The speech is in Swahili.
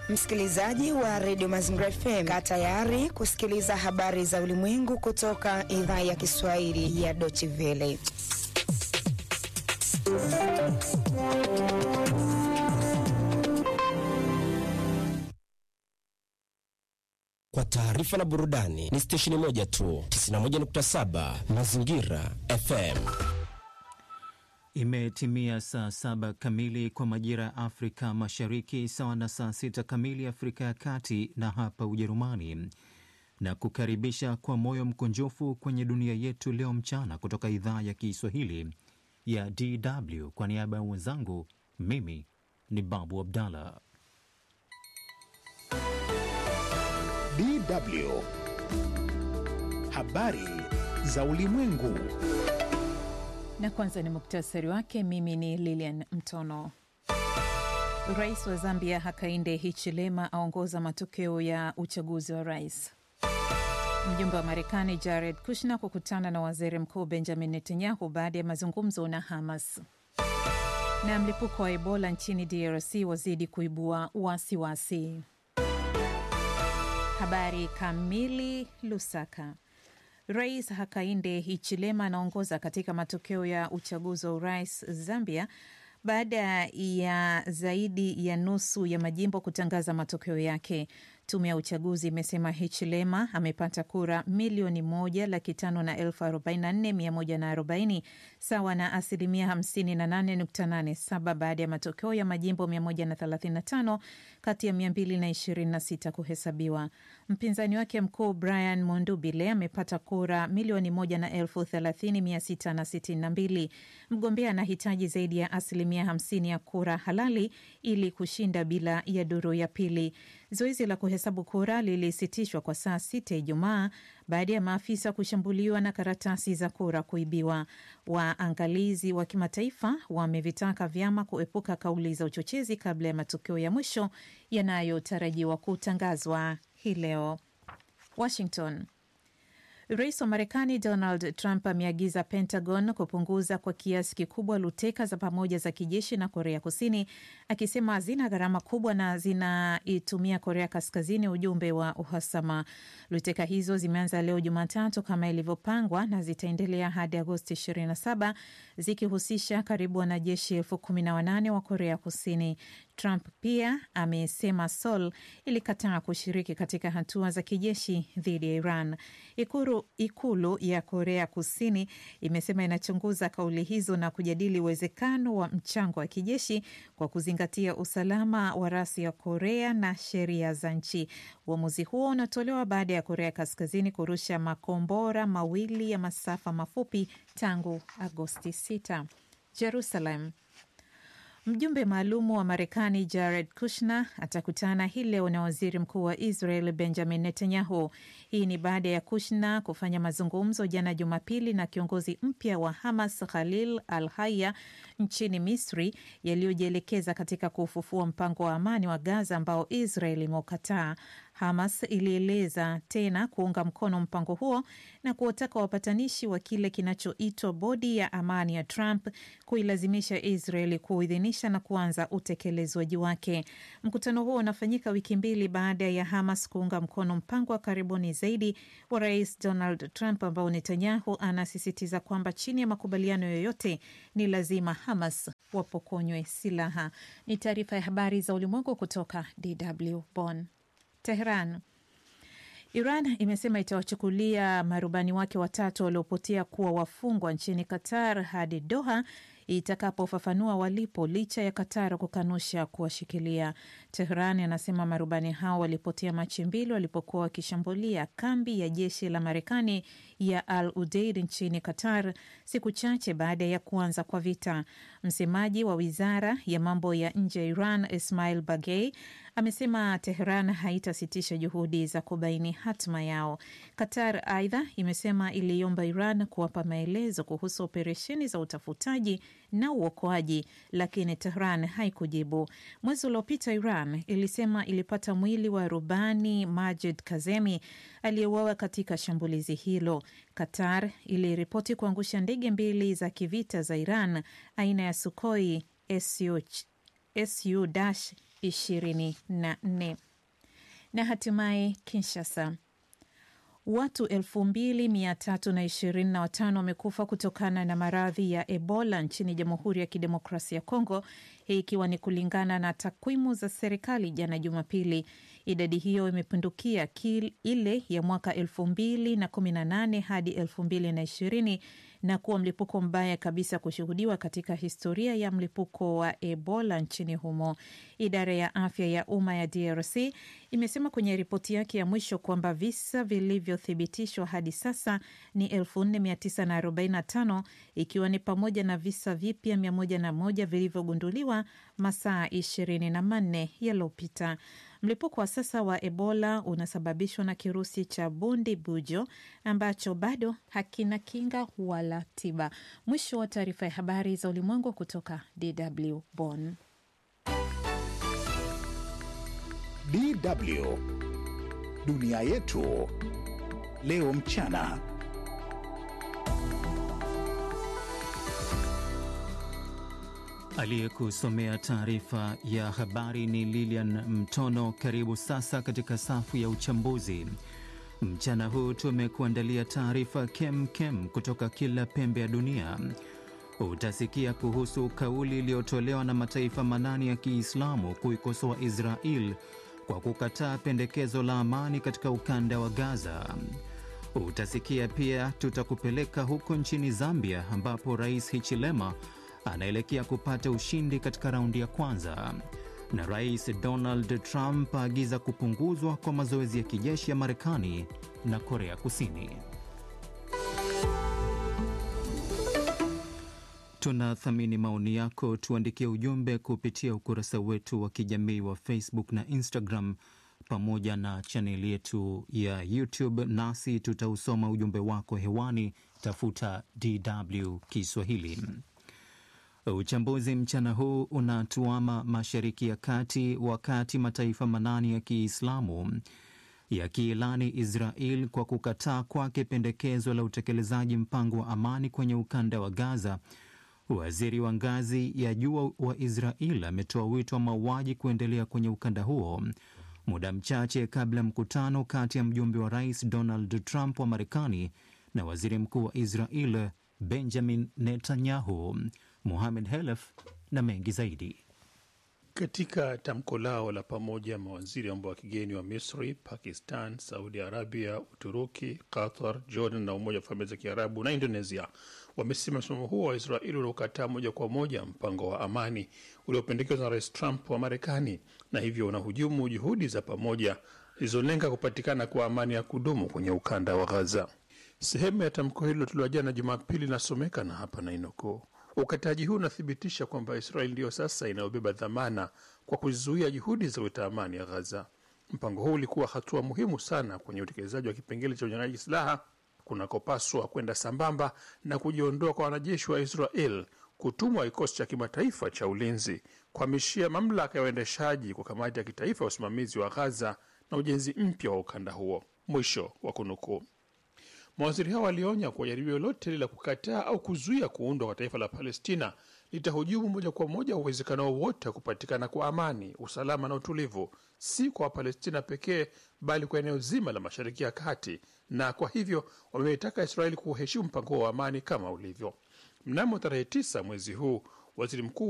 Msikilizaji wa redio Mazingira FM, kaa tayari kusikiliza habari za ulimwengu kutoka idhaa ya Kiswahili ya Deutsche Welle. Kwa taarifa na burudani ni stesheni moja tu, 91.7 Mazingira FM. Imetimia saa saba kamili kwa majira ya Afrika Mashariki, sawa na saa sita kamili Afrika ya Kati na hapa Ujerumani, na kukaribisha kwa moyo mkunjufu kwenye dunia yetu leo mchana kutoka idhaa ya Kiswahili ya DW. Kwa niaba ya wenzangu, mimi ni Babu Abdallah. DW habari za ulimwengu. Na kwanza ni muktasari wake. Mimi ni Lilian Mtono. Rais wa Zambia Hakainde Hichilema aongoza matokeo ya uchaguzi wa rais. Mjumbe wa Marekani Jared Kushner kukutana na waziri mkuu Benjamin Netanyahu baada ya mazungumzo na Hamas. Na mlipuko wa Ebola nchini DRC wazidi kuibua wasiwasi. Habari kamili. Lusaka. Rais Hakainde Hichilema anaongoza katika matokeo ya uchaguzi wa urais Zambia baada ya zaidi ya nusu ya majimbo kutangaza matokeo yake. Tume ya uchaguzi imesema Hichilema amepata kura milioni moja laki tano na elfu arobaini na nne mia moja na arobaini sawa na asilimia hamsini na nane nukta nane saba baada ya matokeo ya majimbo mia moja na thelathini na tano kati ya mia mbili na ishirini na sita kuhesabiwa. Mpinzani wake mkuu Brian Mondubile amepata kura milioni moja na elfu thelathini mia sita na sitini na mbili. Mgombea anahitaji zaidi ya asilimia hamsini ya kura halali ili kushinda bila ya duru ya pili. Zoezi la kuhesabu kura lilisitishwa kwa saa sita Ijumaa baada ya maafisa kushambuliwa na karatasi za kura kuibiwa. Waangalizi wa kimataifa wamevitaka vyama kuepuka kauli za uchochezi kabla ya matokeo ya mwisho yanayotarajiwa kutangazwa hii leo. Washington. Rais wa Marekani Donald Trump ameagiza Pentagon kupunguza kwa kiasi kikubwa luteka za pamoja za kijeshi na Korea Kusini, akisema hazina gharama kubwa na zinaitumia Korea Kaskazini ujumbe wa uhasama. Luteka hizo zimeanza leo Jumatatu kama ilivyopangwa na zitaendelea hadi Agosti 27 zikihusisha karibu wanajeshi elfu kumi na wanane wa Korea Kusini. Trump pia amesema Seoul ilikataa kushiriki katika hatua za kijeshi dhidi ya Iran. Ikulu, ikulu ya Korea Kusini imesema inachunguza kauli hizo na kujadili uwezekano wa mchango wa kijeshi kwa kuzingatia usalama wa rasi ya Korea na sheria za nchi. Uamuzi huo unatolewa baada ya Korea Kaskazini kurusha makombora mawili ya masafa mafupi tangu Agosti 6. Jerusalem. Mjumbe maalumu wa Marekani Jared Kushner atakutana hii leo na waziri mkuu wa Israel Benjamin Netanyahu. Hii ni baada ya Kushner kufanya mazungumzo jana Jumapili na kiongozi mpya wa Hamas Khalil al Haya nchini Misri, yaliyojielekeza katika kufufua mpango wa amani wa Gaza ambao Israel imeukataa. Hamas ilieleza tena kuunga mkono mpango huo na kuwataka wapatanishi wa kile kinachoitwa bodi ya amani ya Trump kuilazimisha Israeli kuidhinisha na kuanza utekelezwaji wake. Mkutano huo unafanyika wiki mbili baada ya Hamas kuunga mkono mpango wa karibuni zaidi wa Rais Donald Trump ambao Netanyahu anasisitiza kwamba chini ya makubaliano yoyote ni lazima Hamas wapokonywe silaha. Ni taarifa ya habari za ulimwengu kutoka DW Bonn. Tehran. Iran imesema itawachukulia marubani wake watatu waliopotea kuwa wafungwa nchini Qatar hadi Doha itakapofafanua walipo licha ya Qatar kukanusha kuwashikilia. Tehran anasema marubani hao walipotea Machi mbili walipokuwa wakishambulia kambi ya jeshi la Marekani ya Al Udeid nchini Qatar, siku chache baada ya kuanza kwa vita. Msemaji wa wizara ya mambo ya nje ya Iran Ismail Bagei amesema Tehran haitasitisha juhudi za kubaini hatma yao. Qatar aidha imesema iliomba Iran kuwapa maelezo kuhusu operesheni za utafutaji na uokoaji, lakini Tehran haikujibu. Mwezi uliopita Iran ilisema ilipata mwili wa rubani Majid Kazemi aliyeuawa katika shambulizi hilo. Qatar iliripoti kuangusha ndege mbili za kivita za Iran aina ya Sukhoi Su 2024. Na hatimaye Kinshasa, watu 2325 wamekufa kutokana na maradhi ya Ebola nchini Jamhuri ya Kidemokrasia ya Kongo, hii ikiwa ni kulingana na takwimu za serikali jana Jumapili. Idadi hiyo imepindukia ile ya mwaka 2018 hadi 2020 na kuwa mlipuko mbaya kabisa kushuhudiwa katika historia ya mlipuko wa Ebola nchini humo. Idara ya afya ya umma ya DRC imesema kwenye ripoti yake ya mwisho kwamba visa vilivyothibitishwa hadi sasa ni 4945 ikiwa ni pamoja na visa vipya 101 vilivyogunduliwa masaa 24 yaliyopita. Mlipuko wa sasa wa Ebola unasababishwa na kirusi cha bundi bujo ambacho bado hakina kinga wala tiba. Mwisho wa taarifa ya habari za ulimwengu kutoka DW Bonn. DW dunia yetu leo mchana. Aliyekusomea taarifa ya habari ni Lilian Mtono. Karibu sasa katika safu ya uchambuzi. Mchana huu tumekuandalia taarifa kem kem kutoka kila pembe ya dunia. Utasikia kuhusu kauli iliyotolewa na mataifa manane ya Kiislamu kuikosoa Israel kwa kukataa pendekezo la amani katika ukanda wa Gaza. Utasikia pia tutakupeleka huko nchini Zambia ambapo Rais Hichilema anaelekea kupata ushindi katika raundi ya kwanza, na Rais Donald Trump aagiza kupunguzwa kwa mazoezi ya kijeshi ya Marekani na Korea Kusini. Tunathamini maoni yako, tuandikie ujumbe kupitia ukurasa wetu wa kijamii wa Facebook na Instagram pamoja na chaneli yetu ya YouTube, nasi tutausoma ujumbe wako hewani. Tafuta DW Kiswahili. Uchambuzi mchana huu unatuama Mashariki ya Kati, wakati mataifa manane ya Kiislamu yakiilani Israel kwa kukataa kwake pendekezo la utekelezaji mpango wa amani kwenye ukanda wa Gaza. Waziri wa ngazi ya juu wa Israel ametoa wito wa mauaji kuendelea kwenye ukanda huo muda mchache kabla ya mkutano kati ya mjumbe wa rais Donald Trump wa Marekani na waziri mkuu wa Israel Benjamin Netanyahu. Mohamed Helef na mengi zaidi. Katika tamko lao la pamoja, mawaziri wa mambo ya kigeni wa Misri, Pakistan, Saudi Arabia, Uturuki, Qatar, Jordan na Umoja wa Falme za Kiarabu na Indonesia wamesema msimamo huo wa Israeli uliokataa moja kwa moja mpango wa amani uliopendekezwa na Rais Trump wa Marekani na hivyo unahujumu juhudi za pamoja zilizolenga kupatikana kwa amani ya kudumu kwenye ukanda wa Gaza. Sehemu ya tamko hilo tulioa jana Jumapili inasomeka na hapa nainukuu: Ukataji huu unathibitisha kwamba Israeli ndiyo sasa inayobeba dhamana kwa kuzuia juhudi za kuleta amani ya Ghaza. Mpango huu ulikuwa hatua muhimu sana kwenye utekelezaji wa kipengele cha unyang'anyaji silaha kunakopaswa kwenda sambamba na kujiondoa kwa wanajeshi wa Israel, kutumwa kikosi cha kimataifa cha ulinzi, kuhamishia mamlaka ya uendeshaji kwa kamati ya kitaifa ya usimamizi wa Ghaza na ujenzi mpya wa ukanda huo. Mwisho wa kunukuu. Mawaziri hao walionya kuwa jaribio lolote la kukataa au kuzuia kuundwa kwa taifa la Palestina litahujumu moja kwa moja uwezekano wowote wa kupatikana kwa amani, usalama na utulivu, si kwa Wapalestina pekee, bali kwa eneo zima la Mashariki ya Kati, na kwa hivyo wameitaka Israeli kuheshimu mpango wa amani kama ulivyo. Mnamo tarehe tisa mwezi huu waziri mkuu